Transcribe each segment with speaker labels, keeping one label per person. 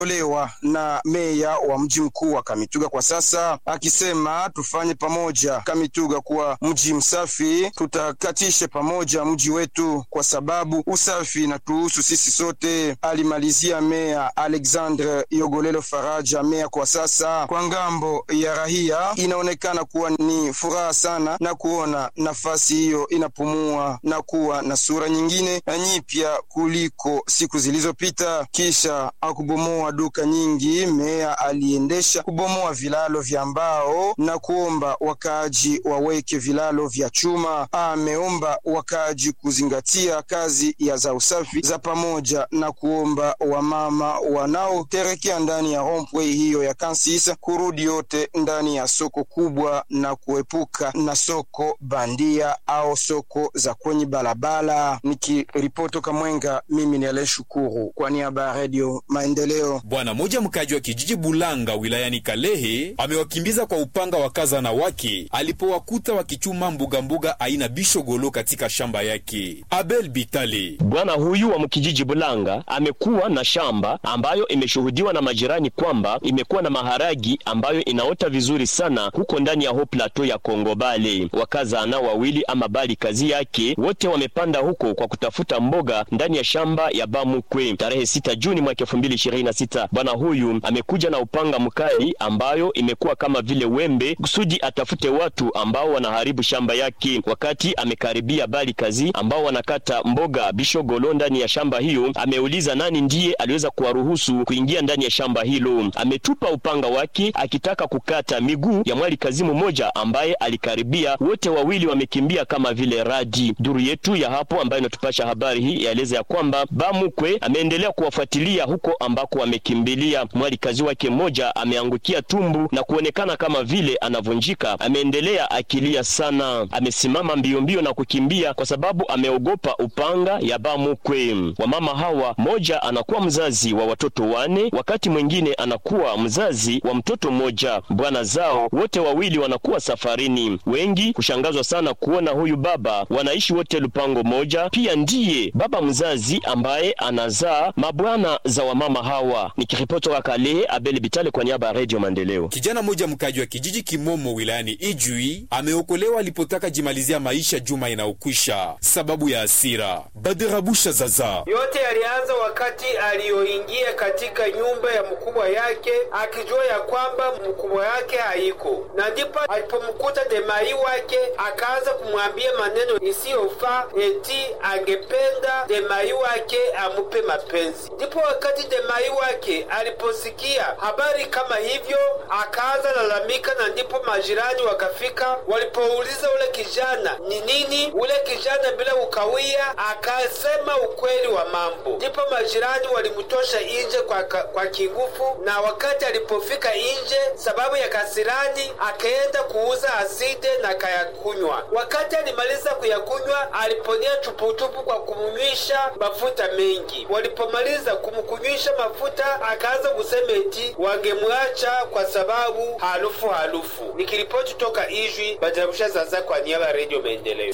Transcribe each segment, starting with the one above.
Speaker 1: olewa na meya wa mji mkuu wa Kamituga kwa sasa, akisema tufanye pamoja Kamituga kuwa mji msafi, tutakatishe pamoja mji wetu kwa sababu usafi natuhusu sisi sote, alimalizia meya Alexandre Yogolelo Faraja. Meya kwa sasa kwa ngambo ya rahia inaonekana kuwa ni furaha sana na kuona nafasi hiyo inapumua na kuwa na sura nyingine na nyipya kuliko siku zilizopita. Kisha akubomoa duka nyingi, meya aliendesha kubomoa vilalo vya mbao na kuomba wakaaji waweke vilalo vya chuma. Ameomba wakaaji kuzingatia kazi ya za usafi za pamoja na kuomba wamama wanaoterekea ndani ya rompwe hiyo ya Kansisa kurudi yote ndani ya soko kubwa na kuepuka na soko bandia au soko za kwenye barabara. Nikiripoti toka Mwenga, mimi ni Ale Shukuru kwa niaba ya Redio Maendeleo.
Speaker 2: Bwana moja mkaji wa kijiji Bulanga wilayani Kalehe amewakimbiza kwa upanga wakazana wake alipowakuta wakichuma mbugambuga aina bishogolo katika shamba yake. Abel Bitale,
Speaker 3: bwana huyu wa mkijiji Bulanga amekuwa na shamba ambayo imeshuhudiwa na majirani kwamba imekuwa na maharagi ambayo inaota vizuri sana huko ndani ya ho plateau ya Kongo Bale. Wakazana wawili ama bali kazi yake wote wamepanda huko kwa kutafuta mboga ndani ya shamba ya Bamukwe. Tarehe sita Juni mwaka elfu mbili ishirini na sita bwana huyu amekuja na upanga mkali ambayo imekuwa kama vile wembe kusudi atafute watu ambao wanaharibu shamba yake. Wakati amekaribia bali kazi ambao wanakata mboga bishogolo ndani ya shamba hiyo, ameuliza nani ndiye aliweza kuwaruhusu kuingia ndani ya shamba hilo. Ametupa upanga wake akitaka kukata miguu ya mwali kazi mmoja ambaye alikaribia. Wote wawili wamekimbia kama vile radi. Duru yetu ya hapo ambayo inatupasha habari hii yaeleza ya kwamba Bamukwe ameendelea kuwafuatilia huko ambako wamekimbilia. Mwali kazi wake mmoja ameangukia tumbu na kuonekana kama vile anavunjika. Ameendelea akilia sana, amesimama mbio mbio na kukimbia kwa sababu ameogopa upanga ya Bamukwe. Wamama hawa, moja anakuwa mzazi wa watoto wane, wakati mwingine anakuwa mzazi wa mtoto mmoja. Bwana zao wote wawili wanakuwa safarini. Wengi kushangazwa sana kuona huyu baba wanaishi wote lupango moja, pia ndiye baba mzazi ambaye anazaa mabwana za wamama hawa. Nikiripoti wa Kalehe, Abel Bitale kwa niaba ya Radio Maendeleo.
Speaker 2: kijana mmoja mkaji wa kijiji Kimomo wilayani Ijwi ameokolewa alipotaka jimalizia maisha juma inayokwisha sababu ya hasira. Baderabusha Zaza
Speaker 4: Yote yalianza wakati aliyoingia katika nyumba ya mkubwa yake akijua ya kwamba mkubwa yake haiko, na ndipo alipomkuta demai wake akaanza kumwambia maneno isiyofaa, eti angependa demai wake amupe mapenzi. Ndipo wakati demai wake aliposikia habari kama hivyo akaanza lalamika, na ndipo majirani wakafika. Walipouliza ule kijana ni nini, ule kijana bila kukawia akasema ukweli wa mambo. Ndipo majirani walimtosha nje kwa, ka- kwa kingufu, na wakati alipofika nje, sababu ya kasirani, akaenda kuuza aside na kayakunywa. Wakati alimaliza kuyakunywa, aliponia chupuchupu kwa kumnywisha mafuta mengi. Walipomaliza kumkunywisha mafuta, akaanza kusema eti wangemwacha kwa sababu harufu harufu. Nikiripoti toka Ijwi, Bajarabusha Zaza kwa niaba ya Redio Maendeleo.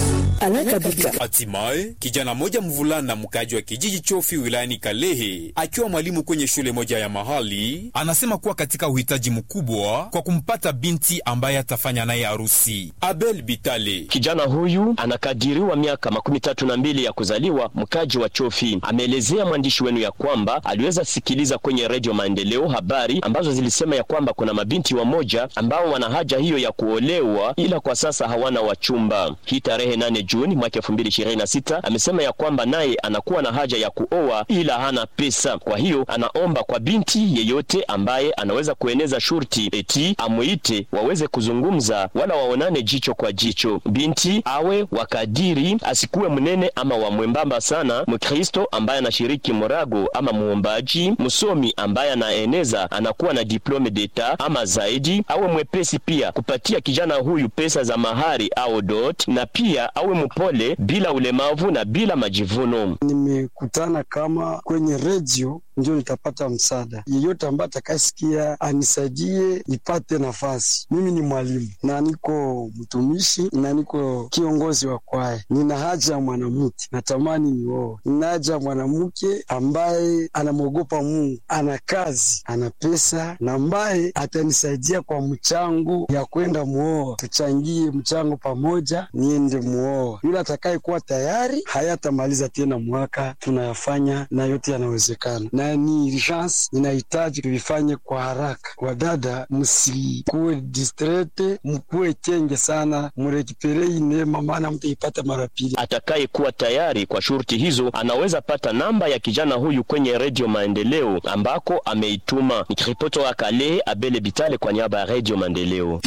Speaker 2: Hatimaye kijana moja mvulana mkaji wa kijiji Chofi wilayani Kalehe akiwa mwalimu kwenye shule moja ya mahali anasema kuwa katika uhitaji mkubwa kwa kumpata binti ambaye atafanya naye harusi. Abel Bitale
Speaker 3: Kijana huyu anakadiriwa miaka makumi tatu na mbili ya kuzaliwa, mkaji wa Chofi. Ameelezea mwandishi wenu ya kwamba aliweza sikiliza kwenye redio Maendeleo habari ambazo zilisema ya kwamba kuna mabinti wamoja ambao wana haja hiyo ya kuolewa, ila kwa sasa hawana wachumba. Hii tarehe nane Juni mwaka elfu mbili ishirini na sita amesema ya kwamba naye anakuwa na haja ya kuoa ila hana pesa. Kwa hiyo anaomba kwa binti yeyote ambaye anaweza kueneza shurti eti amuite waweze kuzungumza wala waonane jicho kwa jicho. Binti awe wakadiri, asikuwe mnene ama wa mwembamba sana, Mkristo ambaye anashiriki morago ama muombaji, msomi ambaye anaeneza anakuwa na diplome d'etat ama zaidi, awe mwepesi pia kupatia kijana huyu pesa za mahari au dot, na pia awe mpole, bila ulemavu na bila majivuno.
Speaker 5: Nimekutana kama kwenye redio ndio nitapata msaada. Yeyote ambaye atakayesikia anisaidie nipate nafasi. Mimi ni mwalimu na niko mtumishi na niko kiongozi wa kwaya. Nina haja ya mwanamke, natamani nioe. Nina haja ya mwanamke ambaye anamwogopa Mungu, ana kazi, ana pesa na ambaye atanisaidia kwa mchango ya kwenda muoa. Tuchangie mchango pamoja, niende muoa. Yule atakayekuwa tayari hayatamaliza tena mwaka, tunayafanya na yote yanawezekana na ni urgence, ninahitaji tuvifanye kwa haraka. Wadada, msikuwe distrete, mkuwe chenge sana, murekiperei neema, maana mtaipata mara pili.
Speaker 3: Atakayekuwa tayari kwa shurti hizo anaweza pata namba ya kijana huyu kwenye Redio Maendeleo ambako ameituma. Nikiripoti wa Kale, Abele Bitale kwa niaba ya Redio Maendeleo.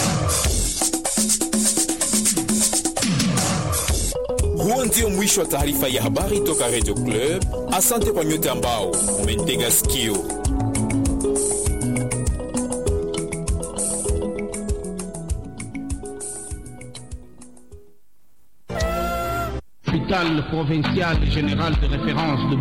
Speaker 2: Huo ndio mwisho wa taarifa ya habari toka Radio Club. Asante kwa nyote ambao umetega sikio.
Speaker 6: Hôpital provincial général de référence de